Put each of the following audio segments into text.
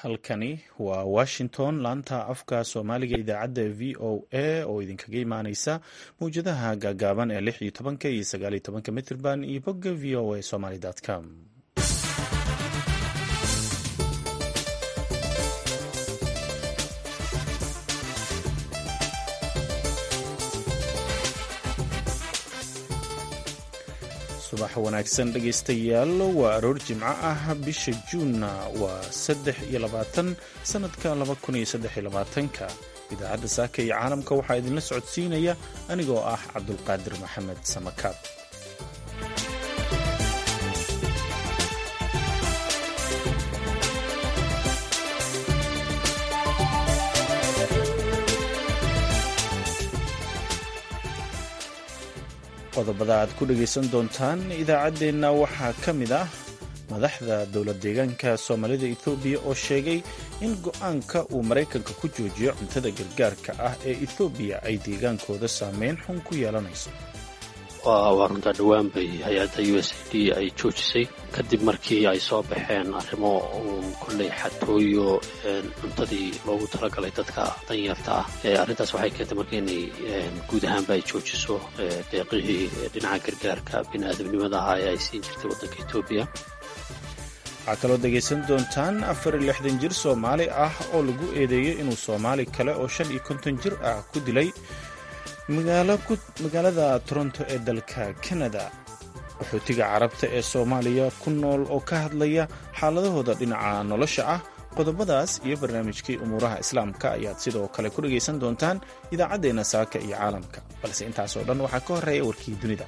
halkani waa washington laanta afka soomaaliga idaacadda v o a oo idinkaga imaaneysa mawjadaha gaagaaban ee lix iyo tobanka iyo sagaal iyo tobanka mitrban iyo bogga v o a somaly com subax wanaagsan dhegaystayaal waa aroor jimco ah bisha juunna waa saddex iyo labaatan sannadka laba kun iyo saddex iyo labaatanka idaacadda saaka iyo caalamka waxaa idinla socodsiinaya anigoo ah cabdulqaadir maxamed samakaab qodobada aad ku dhegaysan doontaan idaacaddeenna waxaa ka mid ah madaxda dowlad deegaanka soomaalida ethoobiya oo sheegay in go-aanka uu maraykanka ku joojiyo cuntada gargaarka ah ee ethoobiya ay deegaankooda saameyn xun ku yeelanayso waa runtaa dhowaan bay hay-adda u s a d ay joojisay kadib markii ay soo baxeen arrimo kolley xatooyo cuntadii loogu talagalay dadka danyarta ah arrintaas waxay keentay marka inay guud ahaanba ay joojiso deeqihii dhinaca gargaarka bini'aadamnimada ahaa ee ay siin jirtay waddanka etoobiya waxaa kaloo dhegaysan doontaan afar iyo lixdan jir soomaali ah oo lagu eedeeyey inuu soomaali kale oo shan iyo konton jir ah ku dilay magaalada toronto ee dalka kanada qaxootiga carabta ee soomaaliya ku nool oo ka hadlaya xaaladahooda dhinaca nolosha ah qodobadaas iyo barnaamijkii umuuraha islaamka ayaad sidoo kale ku dhegaysan doontaan idaacaddeenna saaka iyo caalamka balse intaasoo dhan waxaa ka horreeya warkii dunida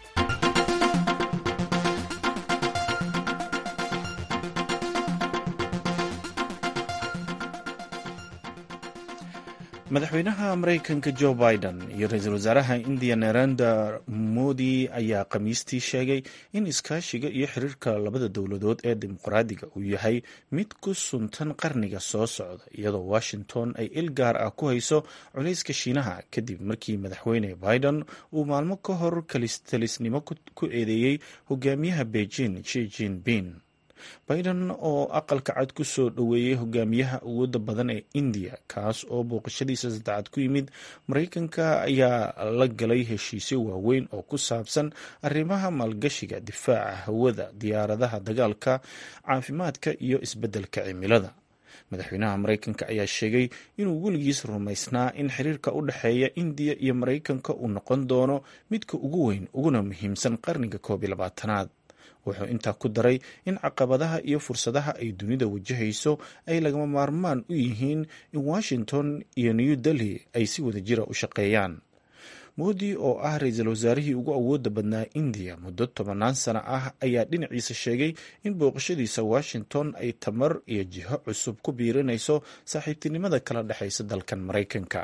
madaxweynaha maraykanka jo biden iyo ra-iisul wasaaraha indiya narendra modi ayaa khamiistii sheegay in iskaashiga iyo xiriirka labada dowladood ee dimuqraadiga uu yahay mid ku suntan qarniga soo socda iyadoo washington ay il gaar ah ku hayso culayska shiinaha kadib markii madaxweyne biden uu maalmo ka hor kalistalisnimo ku eedeeyey hogaamiyaha beijing shi jinping biden oo aqalka cad ku soo dhoweeyey hogaamiyaha awooda badan ee indiya kaas oo booqashadiisa saddexaad ku yimid maraykanka ayaa la galay heshiisyo waaweyn oo ku saabsan arrimaha maalgashiga difaaca hawada diyaaradaha dagaalka caafimaadka iyo isbeddelka cimilada madaxweynaha maraykanka ayaa sheegay inuu weligiis rumaysnaa in xiriirka u dhexeeya indiya iyo maraykanka uu noqon doono midka ugu weyn uguna muhiimsan qarniga koob iyo labaatanaad wuxuu intaa ku daray in caqabadaha iyo fursadaha ay dunida wajahayso ay lagama maarmaan u yihiin in washington iyo new delhi ay si wada jira u shaqeeyaan moodi oo ah ra-iisul wasaarihii ugu awooda badnaa indiya muddo tobannaan sano ah ayaa dhinaciisa sheegay in booqashadiisa washington ay tamar iyo jiho cusub ku biirinayso saaxiibtinimada kala dhexaysa dalkan maraykanka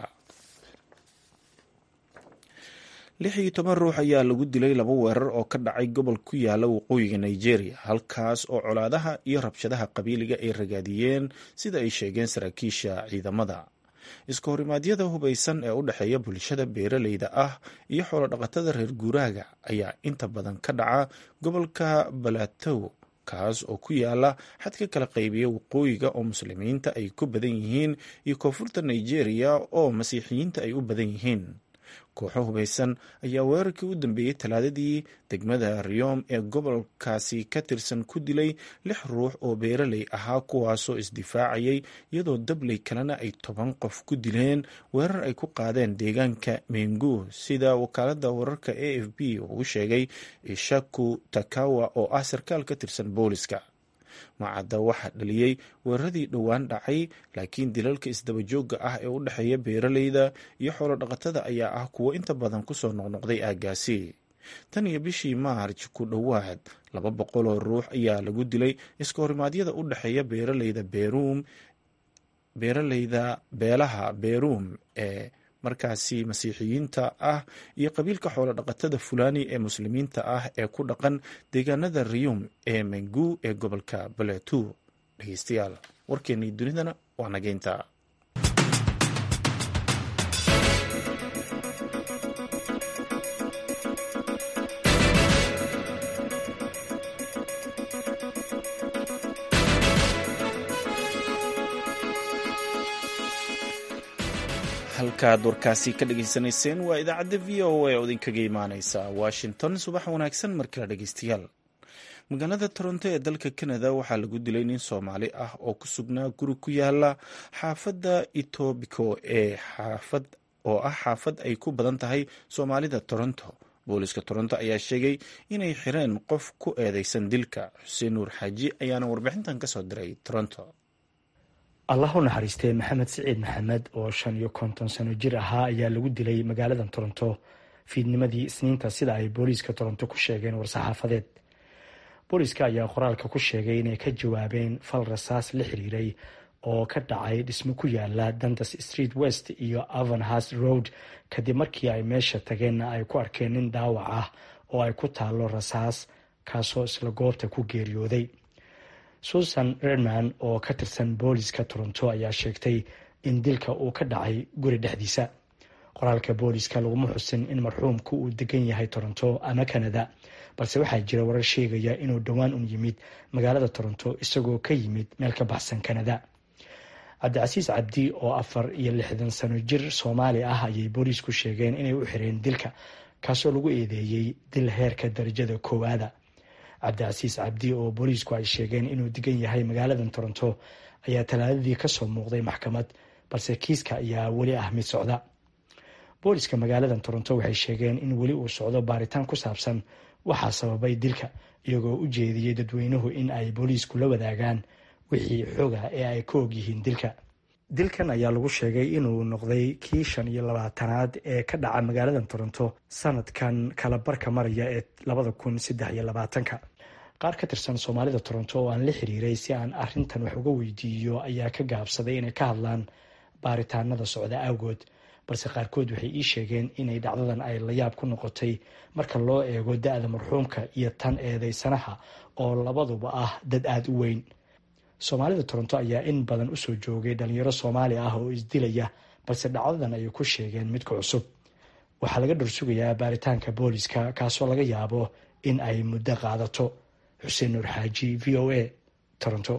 lix iyo toban ruux ayaa lagu dilay laba weerar oo ka dhacay gobol ku yaala waqooyiga nigeria halkaas oo colaadaha iyo rabshadaha qabiiliga ay ragaadiyeen sida ay sheegeen saraakiisha ciidamada iska horimaadyada hubaysan ee u dhexeeya bulshada beeraleyda ah iyo xoolodhaqatada reer guuraaga ayaa inta badan ka dhaca gobolka balatow kaas oo ku yaala xadka kala qaybiya waqooyiga oo muslimiinta ay ku badan yihiin iyo koonfurta nigeria oo masiixiyiinta ay u badan yihiin kooxo hubaysan ayaa weerarkii u dambeeyey talaadadii degmada riyom ee gobolkaasi ka tirsan ku dilay lix ruux oo beeraley ahaa kuwaasoo isdifaacayay iyadoo dabley kalena ay toban qof ku dileen weerar ay ku qaadeen deegaanka mengu sida wakaalada wararka a f b uu sheegay ishaku takawa oo ah sarkaal ka tirsan booliska macadda waxaa dhaliyey weeraradii dhowaan dhacay laakiin dilalka isdabajooga ah ee u dhexeeya beeraleyda iyo xoolodhaqatada ayaa ah kuwo inta badan kusoo noqnoqday aaggaasi tan iyo bishii maarj ku dhowaad laba boqoloo ruux ayaa lagu dilay iska horimaadyada u dhexeeya beeraleyda beruum beeraleyda beelaha beruum ee markaasi masiixiyiinta ah iyo qabiilka xoolo dhaqatada fulani ee muslimiinta ah ee ku dhaqan deegaanada riyum ee mengu ee gobolka baletu dhegeystayaal warkeennii dunidana waa nageynta halkaad warkaasi ka dhageysanayseen waa idaacadda v o a oo idinkaga imaaneysa washington subax wanaagsan markale dhegeystayaal magaalada toronto ee dalka canada waxaa lagu dilay nin soomaali ah oo ku sugnaa guri ku yaala xaafadda etobico ee xaafad oo ah xaafad ay ku badan tahay soomaalida toronto booliska toronto ayaa sheegay inay xireen qof ku eedeysan dilka xuseen nuur xaaji ayaana warbixintan kasoo diray toronto allah u naxariistee maxamed siciid maxamed oo shan iyo konton sano jir ahaa ayaa lagu dilay magaalada toronto fiidnimadii isniinta sida ay booliiska toronto ku sheegeen war-saxaafadeed booliiska ayaa qoraalka ku sheegay inay ka jawaabeen fal rasaas la xiriiray oo ka dhacay dhismo ku yaala dandas street west iyo avanhas road kadib markii ay meesha tageenna ay ku arkeen nin dhaawac ah oo ay ku taalo rasaas kaasoo isla goobta ku geeriyooday susan redman oo ka tirsan booliska toronto ayaa sheegtay in dilka uu ka dhacay guri dhexdiisa qoraalka booliska laguma xusin in marxuumku uu degan yahay toronto ama canada balse waxaa jira warar sheegaya inuu dhowaan un yimid magaalada toronto isagoo ka yimid meel ka baxsan canada cabdicasiis cabdi oo afar iyo lixdan sano jir soomaali ah ayay booliisku sheegeen inay u xireen dilka kaasoo lagu eedeeyey dil heerka darajada koowaada cabdicasiis cabdi oo booliisku ay sheegeen inuu degan yahay magaalada toronto ayaa talaadadii kasoo muuqday maxkamad balse kiiska ayaa weli ah mid socda booliska magaalada toronto waxay sheegeen in weli uu socdo baaritaan ku saabsan waxaa sababay dilka iyagoo u jeediyey dadweynuhu in ay booliisku la wadaagaan wixii xoga ee ay ka og yihiin dilka dilkan ayaa lagu sheegay inuu noqday kii shan iyo labaatanaad ee ka dhaca magaalada toronto sanadkan kala barka maraya ee labada kun saddex iyo labaatanka qaar ka tirsan soomaalida toronto oo aan la xiriiray si aan arintan wax uga weydiiyo ayaa ka gaabsaday inay ka hadlaan baaritaanada socda awgood balse qaarkood waxay ii sheegeen inay dhacdadan ay layaab ku noqotay marka loo eego da-da marxuumka iyo tan eedeysanaha oo labaduba ah dad aada u weyn soomaalida toronto ayaa in badan usoo joogay dhalinyaro soomaali ah oo isdilaya balse dhacdadan ayay ku sheegeen midka cusub waxaa laga dhorsugayaa baaritaanka booliska kaasoo laga yaabo in ay muddo qaadato xuseen nuur xaaji v o a toronto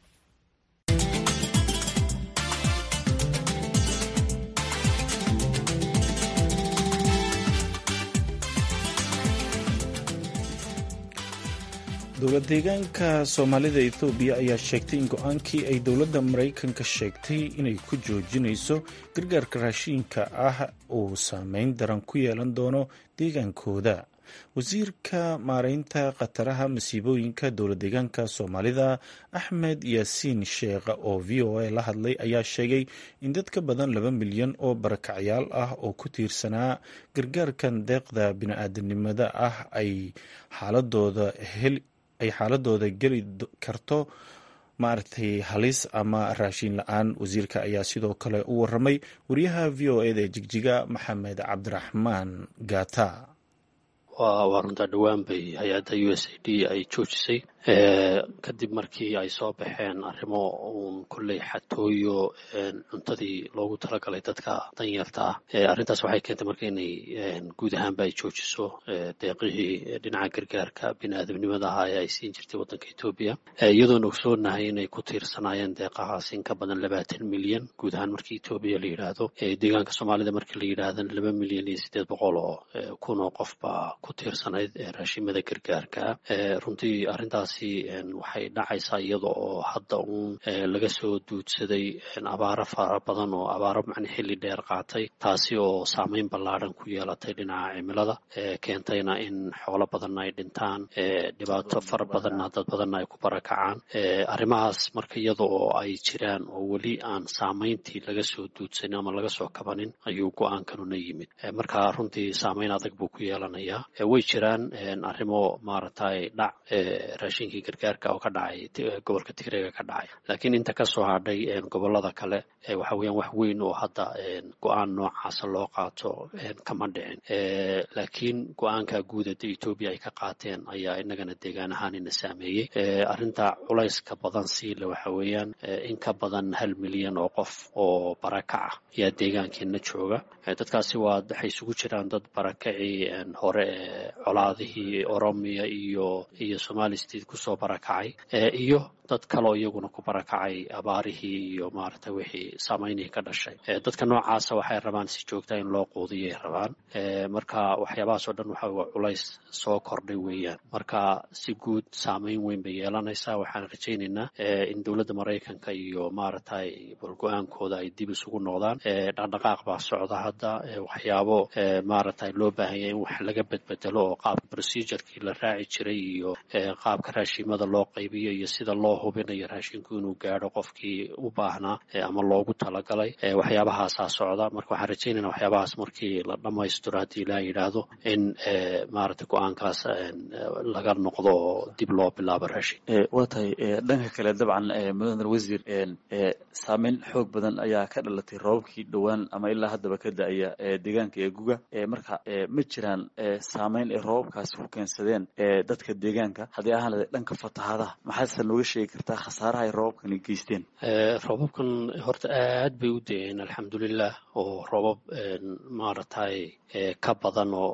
dowlad deegaanka soomaalida ethoobiya ayaa sheegtay in go-aankii ay dowladda maraykanka sheegtay inay ku joojinayso gargaarka raashiinka ah uu saameyn daran ku yeelan doono deegaankooda wasiirka maareynta khataraha masiibooyinka dowlad deegaanka soomaalida axmed yaasiin sheekh oo v o a la hadlay ayaa sheegay in dad ka badan laba milyan oo barakacyaal ah oo ku tiirsanaa gargaarkan deeqda bini-aadanimada ah ay xaaladooda hel ay xaaladooda geli karto maaragtay halis ama raashin la-aan wasiirka ayaa sidoo kale u waramay wariyaha v o eda ee jigjiga maxamed cabdiraxmaan gata waa runtaa dhowaan bay hay-adda u s a d ay joojisay kadib markii ay soo baxeen arrimo uun kolley xatooyo cuntadii loogu talagalay dadka danyarta ah arrintaas waxay keentay marka inay guud ahaanba ay joojiso deeqihii dhinaca gargaarka bini-aadamnimada ahaa ee ay siin jirtay waddanka etoobiya iyadoona ogsoonahay inay ku tiirsanaayeen deeqahaas in ka badan labaatan milyan guud ahaan markii etoobiya la yidhaahdo deegaanka soomaalida markii la yidhaahdana laba milyan iyo siddeed boqol oo kun oo qof baa ku tiirsanayd raashimada gargaarka runtii arrintaas waxay dhacaysaa iyada oo hadda uun laga soo duudsaday abaaro fara badan oo abaaro macna xilli dheer qaatay taasi oo saameyn ballaadhan ku yeelatay dhinaca cimilada keentayna in xoolo badanna ay dhintaan dhibaato fara badanna dad badanna ay ku barakacaan arrimahaas marka iyada oo ay jiraan oo weli aan saameyntii laga soo duudsanin ama laga soo kabanin ayuu go-aankanuna yimid marka runtii saameyn adag buu ku yeelanayaa way jiraan arrimo maaragtay dhac raashinkii gargaarka oo ka dhacay gobolka tigreega ka dhacay laakiin inta ka soo hadhay gobolada kale waxa weeyaan wax weyn oo hadda go-aan noocaasa loo qaato kama dhicin laakiin go-aanka guudada etoobiya ay ka qaateen ayaa inagana deegaan ahaan ina saameeyey arrinta culayska badan siile waxa weeyaan in ka badan hal milyan oo qof oo barakaca ayaa deegaankeena jooga dadkaasi waa waxay isugu jiraan dad barakacii hore ee colaadihii oromiya iyo iyo somali state kusoo barakacay iyo dad kaloo iyaguna ku barakacay abaarihii iyo maaragtay wixii saameynihii ka dhashay dadka noocaasa waxay rabaan si joogta in loo quudiyay rabaan marka waxyaabahaas oo dhan waxa waa culays soo kordhay weeyaan marka si guud saameyn weyn bay yeelanaysaa waxaan rajaynaynaa in dowladda maraykanka iyo maaragtay balgo-aankooda ay dib isugu noqdaan dhaqdhaqaaq baa socda hadda waxyaabo maaragtay loo baahanya in wax laga bedbedelo oo qaabka procedurkii la raaci jiray iyo qaabka raashimada loo qaybiyo iyo sida loo hubinayo raashinku inuu gaadho qofkii u baahnaa ama loogu talagalay waxyaabahaasaa socda marka waxaan rajaynayna waxyaabahaas markii la dhammaystiro haddii ilaa yidhaahdo in maaragtay go-aankaas laga noqdo oo dib loo bilaabo raashin waa tahay dhanka kale dabcan mudane wasiir saameyn xoog badan ayaa ka dhalatay roobabkii dhowaan ama ilaa haddaba ka da-aya deegaanka ee guga marka ma jiraan saameyn ay roobabkaasi ku keensadeen dadka deegaanka haddii ahaan lahayd dhanka fatahaadaha maxaadse nooga sheegi kartaa khasaaraha ay roobabkani geysteen roobabkan horta aad bay u da-een alxamdulilah oo roobab maaragtay ka badan oo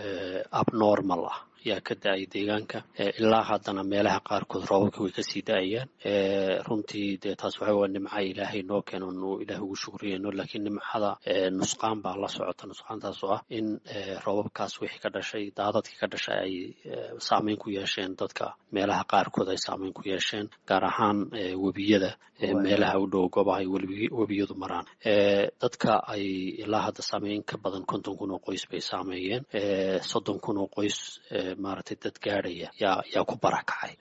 abnormal ah yaa ka da-ay deegaanka ilaa haddana meelaha qaarkood roobabka way kasii da-ayaan runtii dee taas waxa waa nimca ilaahay noo keeno nu ilaah ugu shukriyayno laakiin nimcada nusqaan baa la socota nusqaantaas oo ah in roobabkaas wixii ka dhashay daadadkii ka dhashay ay saameyn ku yeesheen dadka meelaha qaarkood ay saameyn ku yeesheen gaar ahaan webiyada meelaha u dhow goobaha ay webiyadu maraan dadka ay ilaa hadda saameyn ka badan konton kun oo qoys bay saameeyeen soddon kun oo qoys maaragtay dad gaadhaya yaa yaa ku barakacay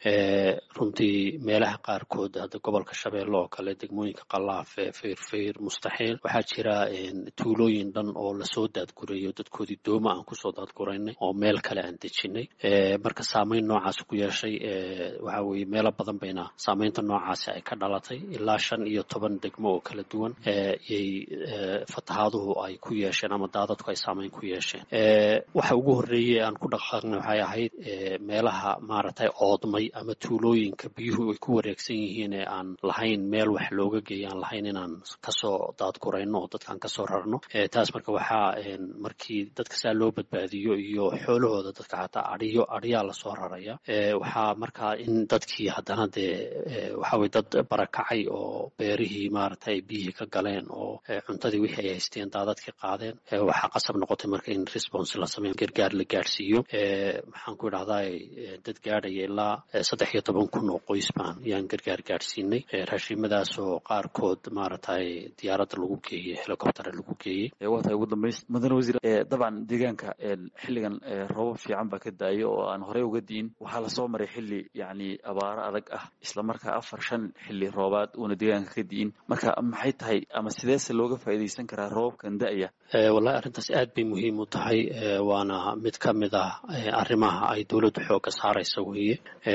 runtii meelaha qaarkood hadda gobolka shabeelle oo kale degmooyinka qalaafe feyrfeyr mustaxiil waxaa jira tuulooyin dhan oo lasoo daadgurayo dadkoodii dooma aan kusoo daadguraynay oo meel kale aan dejinay marka saameyn noocaas ku yeeshay waxa weeye meelo badan bayna saameynta noocaasi ay ka dhalatay ilaa shan iyo toban degmo oo kala duwan yay fatahaaduhu ay ku yeesheen ama daadadku ay saameyn ku yeesheen waxa ugu horreeyey aan ku dhaqaaqnay waxay ahayd meelaha maaragtay oodmay ama tuulooyinka biyuhu ay ku wareegsan yihiin ee aan lahayn meel wax looga geeya aan lahayn inaan kasoo daadgurayno oo dadkaan kasoo rarno taas marka waxaa markii dadka saa loo badbaadiyo iyo xoolahooda dadka xataa adhiyo adhiyaa lasoo raraya waxaa markaa in dadkii haddana dee waxa weye dad barakacay oo beerihii maaragtay biyihii ka galeen oo cuntadii wixii ay haysteen daadadkii qaadeen waxaa qasab noqotay marka in response la sameeyo gargaar la gaadhsiiyo maxaan ku idhahdaa dad gaadhaya ilaa saddex iyo toban kun oo qoys baan yaan gargaar gaadhsiinay raashiimadaasoo qaarkood maaragtay diyaaradda lagu geeyey helicoptera lagu geeyey waa tahay ugu dambays mudane wasiir dabcan deegaanka xilligan roobab fiican baa ka da-ayo oo aan horey uga diin waxaa lasoo maray xilli yacni abaaro adag ah isla markaa afar shan xilli roobaad uuna deegaanka ka di'in marka maxay tahay ama sideese looga faa'iidaysan karaa roobabkan da-aya wallahi arrintaas aad bay muhiim u tahay waana mid ka mid ah arrimaha ay dowladdu xoogga saaraysa weeye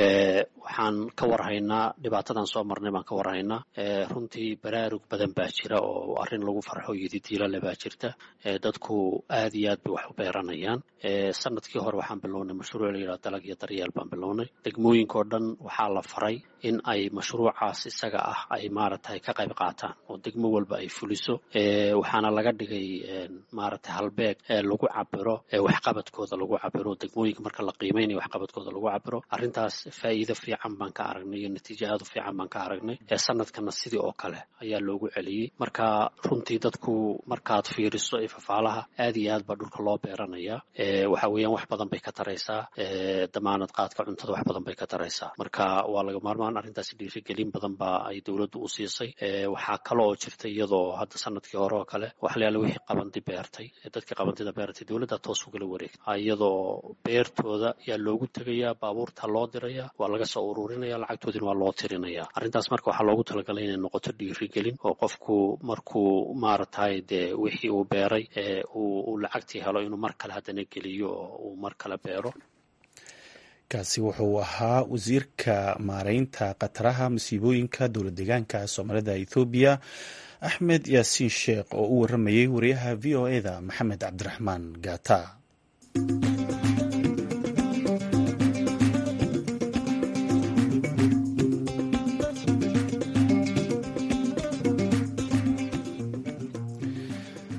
waxaan ka warhaynaa dhibaatadan soo marnay baan ka warhaynaa runtii baraarug badan baa jira oo arrin lagu farxo yodidiilale baa jirta dadku aad iyo aad bay wax u beeranayaan sanadkii hore waxaan bilownay mashruuc la yidhaha dalag iyo daryeel baan bilownay degmooyinka oo dhan waxaa la faray in ay mashruucaas isaga ah ay maaragtay ka qayb qaataan oo degmo walba ay fuliso waxaana laga dhigay maaragtay halbeeg lagu cabiro waxqabadkooda lagu cabiro degmooyinka marka la qiimeynayo waxqabadkooda lagu cabiro arrintaas faa'iido fiican baan ka aragnay iyo natiijo aad u fiican baan ka aragnay sanadkana sidii oo kale ayaa loogu celiyey marka runtii dadku markaad fiiriso ifafaalaha aad iyo aad baa dhulka loo beeranaya waxa weeyaan wax badan bay ka taraysaa damaanad qaadka cuntada wax badan bay ka taraysaa marka waa laga maarmaan arrintaasi dhiirigelin badan baa ay dowladdu u siisay waxaa kale oo jirta iyadoo hadda sanadkii hore oo kale waxlayaala wixii qabandi beertay dadkii qabandida beertay dowladda toos ugala wareegta iyadoo beertooda yaa loogu tegayaa baabuurta loo diraya waa laga soo ururinaya lacagtoodina waa loo tirinaya arrintaas marka waxaa loogu talagalay inay noqoto dhiirigelin oo qofku markuu maaragtay dee wixii uu beeray uu lacagtii helo inuu mar kale haddana geliyo oo uu mar kale beero kaasi wuxuu ahaa wasiirka maareynta khataraha masiibooyinka dowlad deegaanka soomaalida ethoobiya axmed yaasiin sheekh oo u waramayay wariyaha v o eda maxamed cabdiraxmaan gata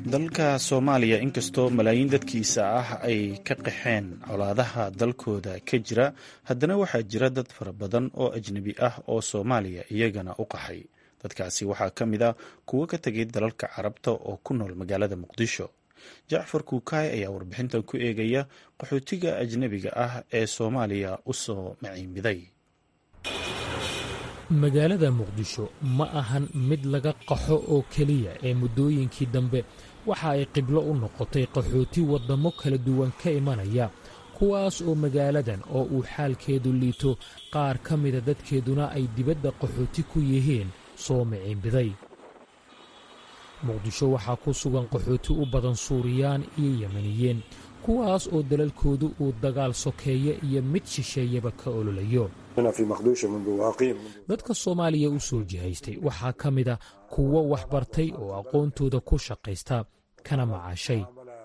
dalka soomaaliya inkastoo malaayiin dadkiisa ah ay ka qaxeen colaadaha dalkooda ka jira haddana waxaa jira dad fara badan oo ajnebi ah oo soomaaliya iyagana u qaxay dadkaasi waxaa ka mid a kuwo ka tegay dalalka carabta oo ku nool magaalada muqdisho jacfar kuukaay ayaa warbixintan ku eegaya qaxootiga ajnebiga ah ee soomaaliya u soo maciimiday magaalada muqdisho ma ahan mid laga qaxo oo keliya ee muddooyinkii dambe waxa ay qiblo u noqotay qaxooti waddamo kala duwan ka imanaya kuwaas oo magaaladan oo uu xaalkeedu liito qaar ka mida dadkeeduna ay dibadda qaxooti ku yihiin soo miciinbiday muqdisho waxaa ku sugan qaxooti u badan suuriyaan iyo yemaniyeen kuwaas oo dalalkoodu uu dagaal sokeeye iyo mid shisheeyaba ka ololayo dadka soomaaliya u soo jihaystay waxaa ka mida kuwo waxbartay oo aqoontooda ku shaqaysta kana macaashay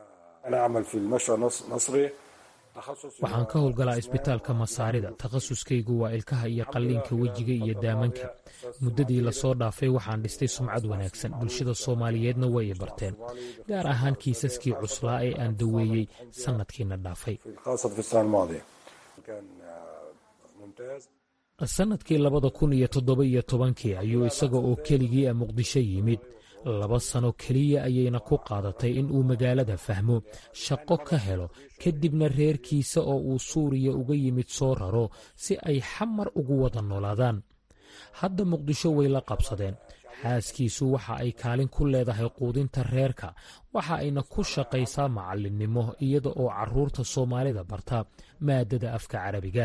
waxaan ka howlgalaa isbitaalka masaarida takhasuskaygu waa ilkaha iyo qalliinka wejiga iyo daamanka muddadii lasoo dhaafay waxaan dhistay sumcad wanaagsan bulshada soomaaliyeedna way i barteen gaar ahaan kiisaskii cuslaa ee aan daweeyey sannadkiina dhaafay sannadkii labada kun iyo toddoba iyo tobankii ayuu isaga oo keligii a muqdisho yimid laba sano keliya ayayna ku qaadatay in uu magaalada fahmo shaqo ka helo kadibna reerkiisa oo uu suuriya uga yimid soo raro si ay xamar ugu wada noolaadaan hadda muqdisho way la qabsadeen xaaskiisu waxa ay kaalin ku leedahay quudinta reerka waxa ayna ku shaqaysaa macallinnimo iyada oo carruurta soomaalida barta maadada afka carabiga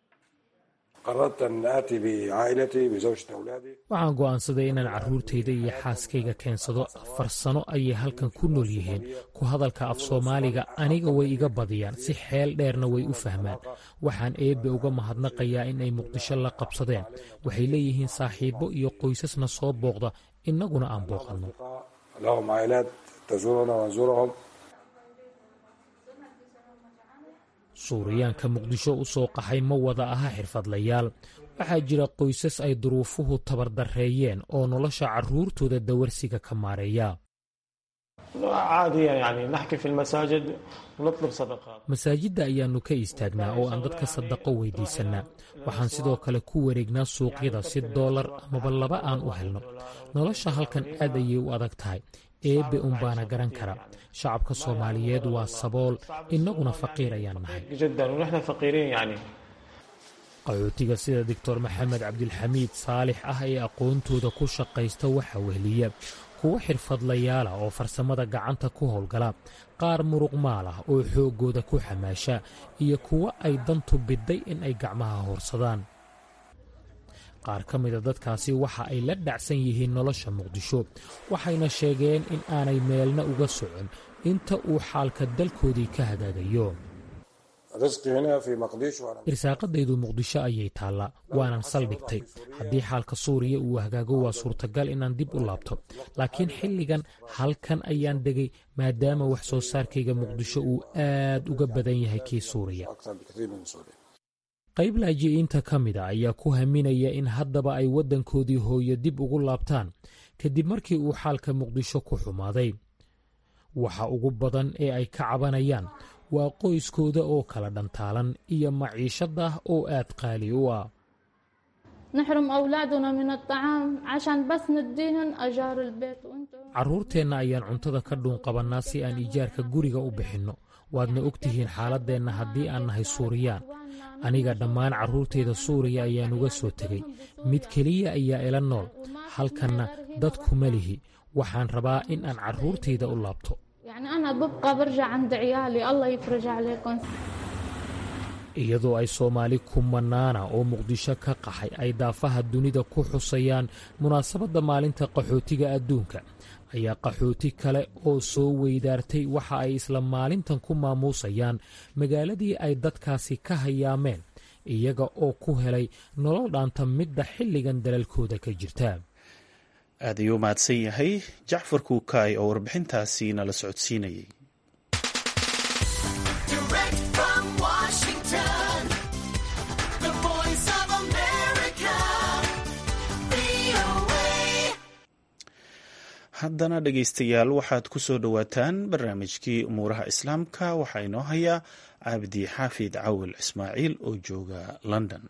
waxaan go'aansaday inaan carruurtayda iyo xaaskayga keensado afar sano ayay halkan ku nool yihiin ku hadalka af soomaaliga aniga way iga badiyaan si xeel dheerna way u fahmaan waxaan eebbe uga mahadnaqayaa in ay muqdisho la qabsadeen waxay leeyihiin saaxiibbo iyo qoysasna soo booqda innaguna aan booqanno suuriyaanka muqdisho u soo qaxay ma wada aha xirfadlayaal waxaa jira qoysas ay duruufuhu tabardarreeyeen oo nolosha carruurtooda dawarsiga ka maareeya masaajidda ayaannu ka istaagnaa oo aan dadka sadaqo weydiisannaa waxaan sidoo kale ku wareegnaa suuqyada si doolar amaba laba aan u helno nolosha halkan aad ayay u adag tahay eebbe unbaana garan kara shacabka soomaaliyeed waa sabool innaguna faqiir ayaan nahay qaxootiga sida doctor maxamed cabdilxamiid saalix ah ee aqoontooda ku shaqaysta waxaa wehliya kuwo xirfadlayaala oo farsamada gacanta ku howlgala qaar muruqmaal ah oo xooggooda ku xamaasha iyo kuwo ay dantu bidday in ay gacmaha hoorsadaan qaar ka mida dadkaasi waxa ay la dhacsan yihiin nolosha muqdisho waxayna sheegeen in aanay meelna uga socon inta uu xaalka dalkoodii ka hagaagayo irsaaqadaydu muqdisho ayay taallaa waanan saldhigtay haddii xaalka suuriya uu hagaago waa suurtagal inaan dib u laabto laakiin xilligan halkan ayaan degay maadaama wax soo saarkayga muqdisho uu aad uga badan yahay kii suuriya qayb laaji'iinta ka mida ayaa ku haminaya in haddaba ay waddankoodii hooyo dib ugu laabtaan kadib markii uu xaalka muqdisho ku xumaaday waxa ugu badan ee ay ka cabanayaan waa qoyskooda oo kala dhantaalan iyo maciishada oo aad qaali u ah carruurteenna ayaan cuntada ka dhuunqabannaa si aan ijaarka guriga u bixinno waadna og tihiin xaaladdeenna haddii aan nahay suuriyaan aniga dhammaan carruurtayda suuriya ayaan uga soo tegey mid keliya ayaa ila nool halkanna dadkuma lihi waxaan rabaa in aan carruurtayda u laabto iyadoo ay soomaali kumanaana oo muqdisho ka qaxay ay daafaha dunida ku xusayaan munaasabadda maalinta qaxootiga adduunka ayaa qaxooti kale oo soo weydaartay waxa ay isla maalintan ku maamuusayaan magaaladii ay dadkaasi ka hayaameen iyaga oo ku helay nolol dhaanta midda xilligan dalalkooda ka jirta aad ayuu mahadsan yahay jacfar kuukaay oo warbixintaasi nala socodsiinayay haddana dhegaystayaal waxaad ku soo dhowaataan barnaamijkii umuuraha islaamka waxaa inoo hayaa cabdi xaafid cawil ismaaciil oo jooga london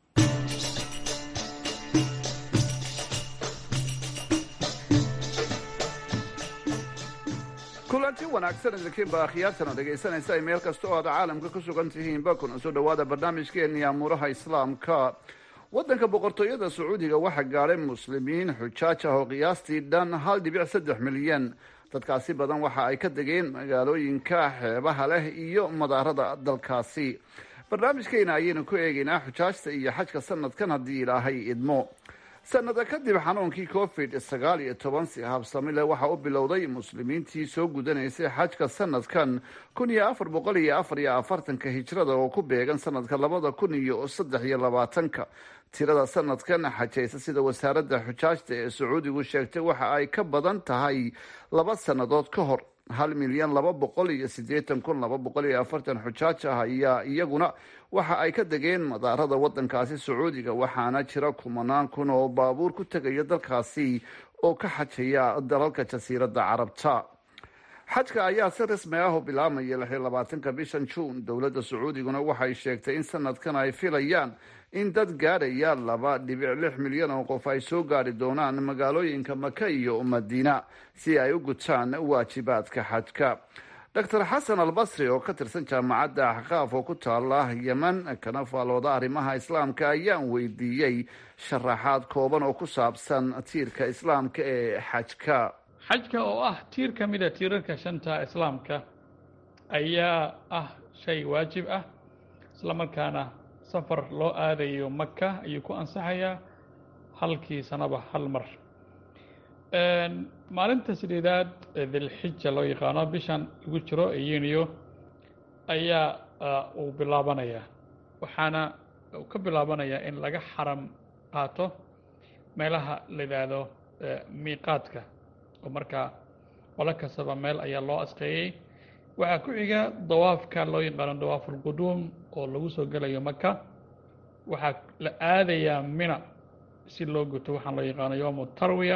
kulanti wanaagsan idinkiinba akhyaartana dhegaysanaysa ay meel kasta oo aad caalamka ku sugan tihiinba kuna soo dhowaada barnaamijkeennii amuuraha islaamka waddanka boqortooyada sacuudiga waxaa gaadhay muslimiin xujaaj ah oo qiyaastii dhan hal dhibic saddex milyan dadkaasi badan waxa ay ka degeen magaalooyinka xeebaha leh iyo madaarada dalkaasi barnaamijkeena ayaynu ku eegaynaa xujaajta iyo xajka sanadkan haddii ilaahay idmo sanada kadib xanuunkii covid sagaal iyo toban si habsami leh waxaa u bilowday muslimiintii soo gudanaysay xajka sanadkan kun iyo afar boqol iyo afar iyo afartanka hijrada oo ku beegan sanadka labada kun iyo saddex iyo labaatanka tirada sanadkan xajaysa sida wasaaradda xujaajta ee sacuudigu sheegtay waxa ay ka badan tahay laba sannadood ka hor hal milyan laba boqol iyo siddeetan kun laba boqol iyo afartan xujaaj ah ayaa iyaguna waxa ay ka degeen madaarada waddankaasi sacuudiga waxaana jira kumanaan kun oo baabuur ku tegaya dalkaasi oo ka xajaya dalalka jasiiradda carabta xajka ayaa si rasmi ah u bilaabmaya lix iyo labaatanka bishan juun dowladda sacuudiguna waxay sheegtay in sanadkan ay filayaan in dad gaadhaya laba dhibic lix milyan oo qof ay soo gaari doonaan magaalooyinka maka iyo madiina si ay u gutaan waajibaadka xajka doctor xasan albasri oo ka tirsan jaamacadda axqaaf oo ku taala yeman kana faalooda arrimaha islaamka ayaan weydiiyey sharaxaad kooban oo ku saabsan tiirka islaamka ee xajka xajka oo ah tiir ka mida tiirarka shanta islaamka ayaa ah shay waajib ah islamarkaana safar loo aadayo maka ayuu ku ansaxayaa halkii sanaba hal mar maalinta sideedaad ee dilxija loo yaqaano bishan lagu jiro ee yuniyo ayaa uu bilaabanayaa waxaana uu ka bilaabanayaa in laga xaram qaato meelaha la yidhaahdo miiqaadka oo markaa qolo kastaba meel ayaa loo asqeeyey waxaa ku xiga dawaafka loo yaqaano dawaafulquduum oo lagu soo gelayo maka waxaa la aadayaa mina si loo guto waxaan loo yaqaano yowmu tarwiya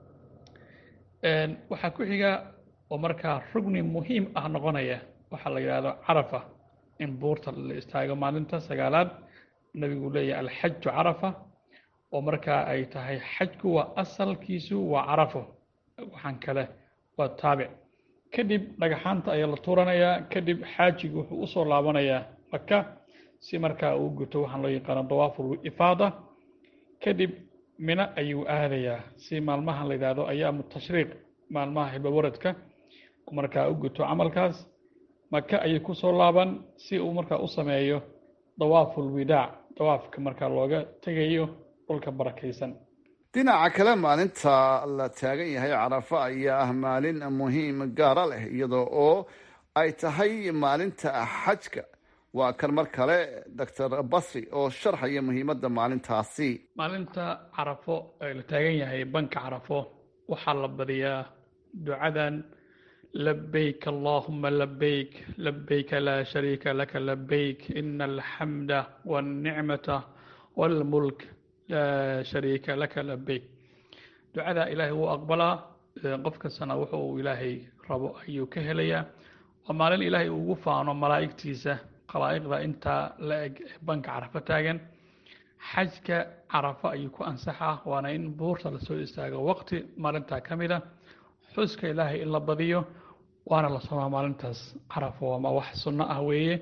waxaa ku xiga oo markaa rugni muhiim ah noqonaya waxaa la yidhaahdo carafa in buurta la istaago maalinta sagaalaad nebigu leeyahay alxaju carafa oo markaa ay tahay xajku waa asalkiisu waa carafo waxaan kale waa taabic kadib dhagaxaanta ayaa la tuuranayaa kadib xaajigu wuxuu usoo laabanayaa maka si markaa uu guto waxaan loo yaqaano dawaaful ifaada kadib mino ayuu aadayaa si maalmahan la yidhaahdo ayaamu tashriiq maalmaha hibawaradka markaa u guto camalkaas maka ayay kusoo laaban si uu markaa u sameeyo dawaaful widaac dawaafka markaa looga tegayo dhulka barakaysan dhinaca kale maalinta la taagan yahay carafa ayaa ah maalin muhiim gaara leh iyadoo oo ay tahay maalinta xajka waa kan mar kale doctor basri oo sharxaya muhiimadda maalintaasi maalinta carafo ee la taagan yahay banka carafo waxaa la badiyaa ducadan labayk allahuma labayk labayka laa shariika laka labayk ina alxamda walnicmata walmulk laa shariika laka labayk ducadaa ilaahay wuu aqbalaa qof kastana wuxu uu ilaahay rabo ayuu ka helayaa waa maalin ilaahay ugu faano malaa'igtiisa khalaa'iqda intaa la eg ee banka carafo taagan xajka carafo ayuu ku ansaxaa waana in buurta lasoo istaago waqti maalintaa ka mid a xuska ilaahay in la badiyo waana la somaa maalintaas carafo ama wax sunno ah weeye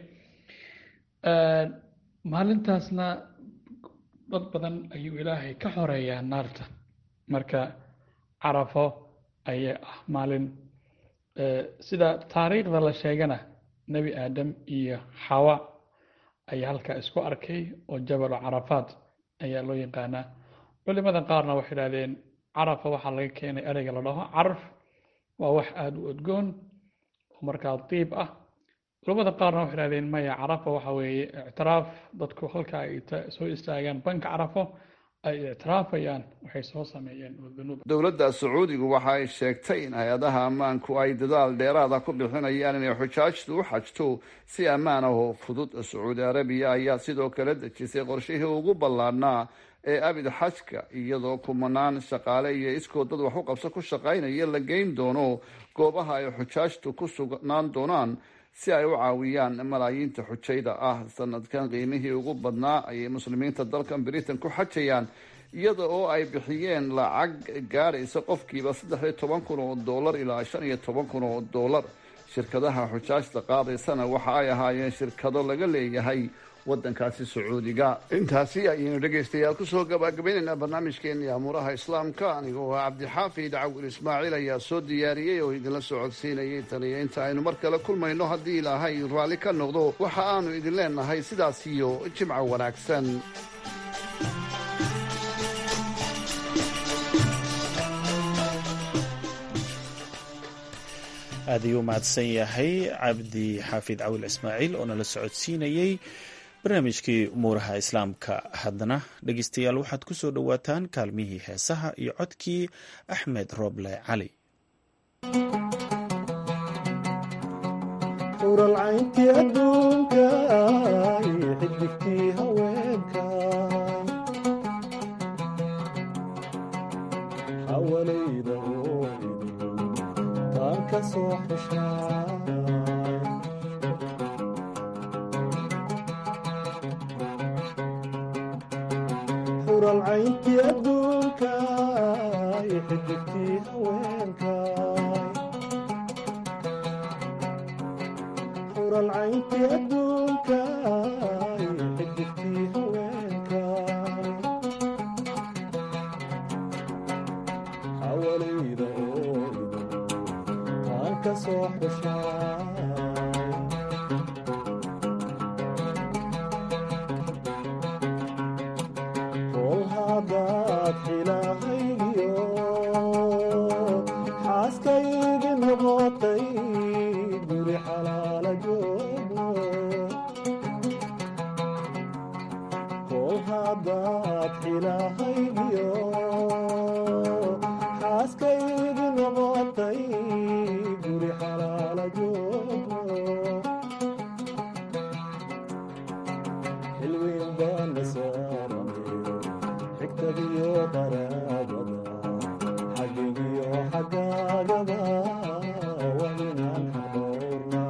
maalintaasna dad badan ayuu ilaahay ka xoreeyaa naarta marka carafo ayaa ah maalin sida taariikhda la sheegana nebi aadam iyo xawa ayaa halkaa isku arkay oo jabalu carafaat ayaa loo yaqaanaa culimada qaarna waxay idhahdeen carafa waxaa laga keenay ereyga la dhaho caraf waa wax aada u odgoon oo markaa diib ah culimada qaarna waxay idhahdeen maya carafa waxa weeye ictiraaf dadku halka ay soo istaagaan banka carafo ay ictiraafayaan waxay soo sameeyeen oo dunuub dowladda sacuudigu waxa ay sheegtay in hay-adaha ammaanku ay dadaal dheeraada ku bixinayaan inay xujaajtu u xajto si ammaan ah oo fudud sacuudi arabiya ayaa sidoo kale dejisay qorshihii ugu ballaadhnaa ee abid xajka iyadoo kumanaan shaqaale iyo iskoo dad wax u qabso ku shaqaynaya la geyn doono goobaha ay xujaajtu ku sugnaan doonaan si ay u caawiyaan malaayiinta xujayda ah sanadkan qiimihii ugu badnaa ayay muslimiinta dalkan britain ku xajayaan iyada oo ay bixiyeen lacag gaadhaysa qofkiiba saddex iyo toban kun oo dollar ilaa shan iyo toban kun oo dollar shirkadaha xujaajta qaadaysana waxa ay ahaayeen shirkado laga leeyahay wadankaasi sacuudiga intaasi ayaynu dhegaystayaal kusoo gabagabaynaynaa barnaamijkeeni amuuraha islaamka anigoo ah cabdixaafid cawil ismaaciil ayaa soo diyaariyey oo idinla soo codsiinayay tan iyo inta aynu mar kale kulmayno haddii ilaahay raalli ka noqdo waxa aanu idin leenahay sidaas iyo jimco wanaagsan aad ayuu mahadsan yahay cabdi xaafid cawil ismaaciil oo nala socodsiinayey barnaamijkii umuuraha islaamka haddana dhegeystayaal waxaad ku soo dhowaataan kaalmihii heesaha iyo codkii axmed rooble cali uralcayntii adduunka xidigtii haweenka xawalayda taan ka soo xeshaa uralcayntii adduunka xidigtii haweenka uralcayntii adduunka xidigtii haweenka xawalayda oo taan ka soo xeshaa kol haddaad xilahaygiyo xaaskaygi noqotay guri xalaala joogno kol haddaad xilahaygiyo xaaskaygi noqotay guri xalaala joogno xilweyn baana saarane xigtadiyo qaraabada xaggigiyo xaggaagaba waa inaan xaqoorna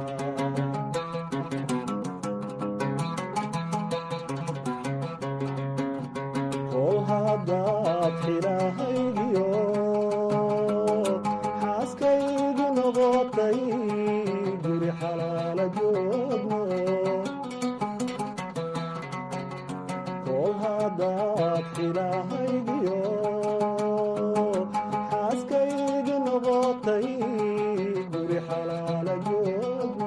kol haddaad xilahaygiyo xaaskaygi noqotay guri xalaala joogno kol haddaad xilahaygiyo xaaskaygi noqotay guri xalaala joogno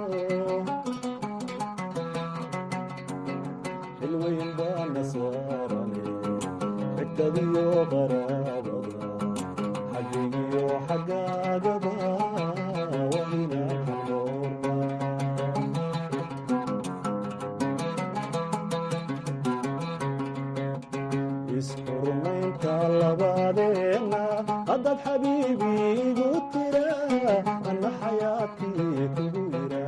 xilweyn baana saarane xigtadiyo qaraabada xaggigiyo xaggaagaba waa inaan xaqoorna isxurmaynta labadeenna haddaad xabiibi igu tira anna xayaatii kugu yira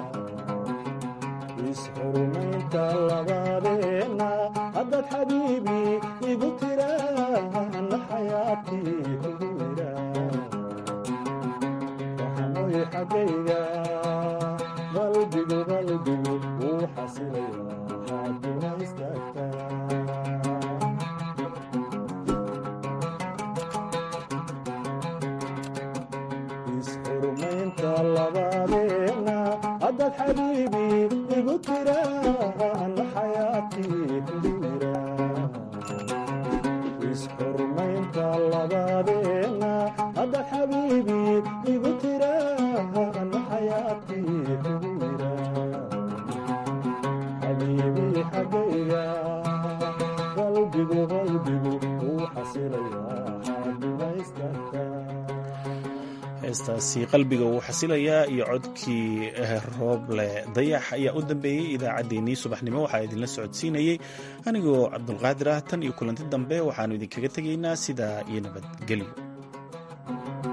isxurmaynta labadeenna haddaad xabiibi igu tira anna xayaatii kugu yira waxanoy xaggayga qalbigu qalbigu wuu xasilaya xaaduna istaagtaa isxurmaynta labadeenna haddaad xabiibi igu tira anna xayaatii kugu yira isxurmaynta labadeenna haddaad xabiibi igu tira anna xayaatii kugu yira xabiibi xaggayga qalbigu qalbigu wuu xasilayaa xaaduna istaagtaa heestaasi qalbiga wuu xasilayaa iyo codkii rooble dayax ayaa u dambeeyey idaacaddeenii subaxnimo waxaa idinla socodsiinayey anigoo cabdulqaadir ah tan iyo kulanti dambe waxaannu idinkaga tegaynaa sidaa iyo nabadgelyo